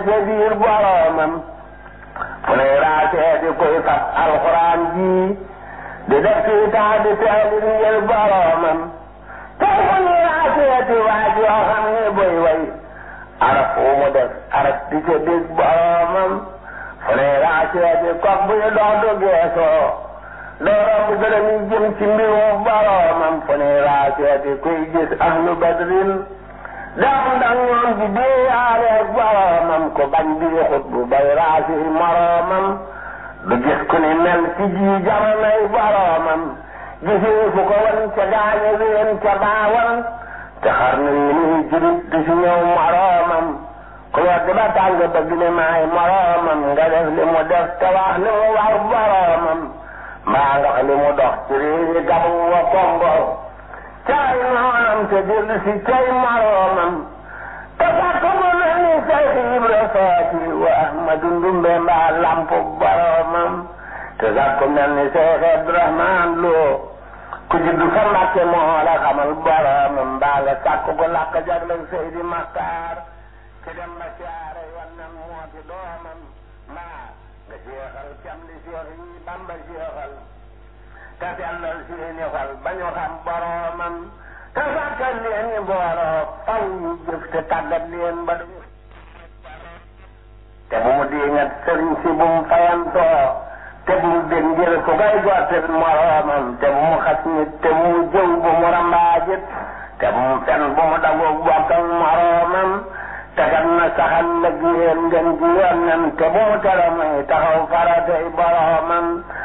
ca biir boromam fu ne raasee di koy fab alxuraan ji di def ci taa di teelit ngir boromam tey fu ne raasee di waaj yoo xam ne boy way araf wu mu def araf di ca dégg boromam fu ne raasee di kok buy dox du geesoo doo romb gërëm yi jëm ci mbirum boromam fu ne raasee di kuy gis ahlu badrin dam ndax ñoom di déeyaareeg boromam ko bañ bi xut bu bay raasi moromam du gis ku ni mel ci ji jamonoy boromam gisee fu ko wan ca gaañe ween ca baawan te xar na yi nii jurit du si ñëw moromam ku wedd ba tàng bëgg ne maay moromam nga def li mu def te wax li mu war boromam mbaa nga li mu dox ci réewi gabu wa kongo caay noonam te dellu si cay moroomam te fàkk mu mel ni Seex Ibra Faati wa Ahmadu Ndumbe mbaa lampu boromam te fàkk mu mel ni Seex Abdurahmaan Lo ku juddu fa Mbàkke moo la xamal boromam mbaa nga sàkk ko làkk jagleel Seydi Maxtaar ci dem ba siyaare wannan moo ci doomam mbaa nga jeexal cam li Seex yi Bamba jeexal te sellal seeni xol ba ñu xam boromam te sàkkal leen ni booloo faw ñu jëf te tàggat leen ba duñu te bu mu diingat sëriñ si bu mu fayantoo te bu mu dégg ngir ku koy gottil moromam te bu mu xas nit te bu mu jëw bu mu rambaajit te bu mu fen bu mu dagoog bokkal moromam te kat na saxal lëg yéen ngeen ji yoon te bu mu tere muy taxaw faratay boromam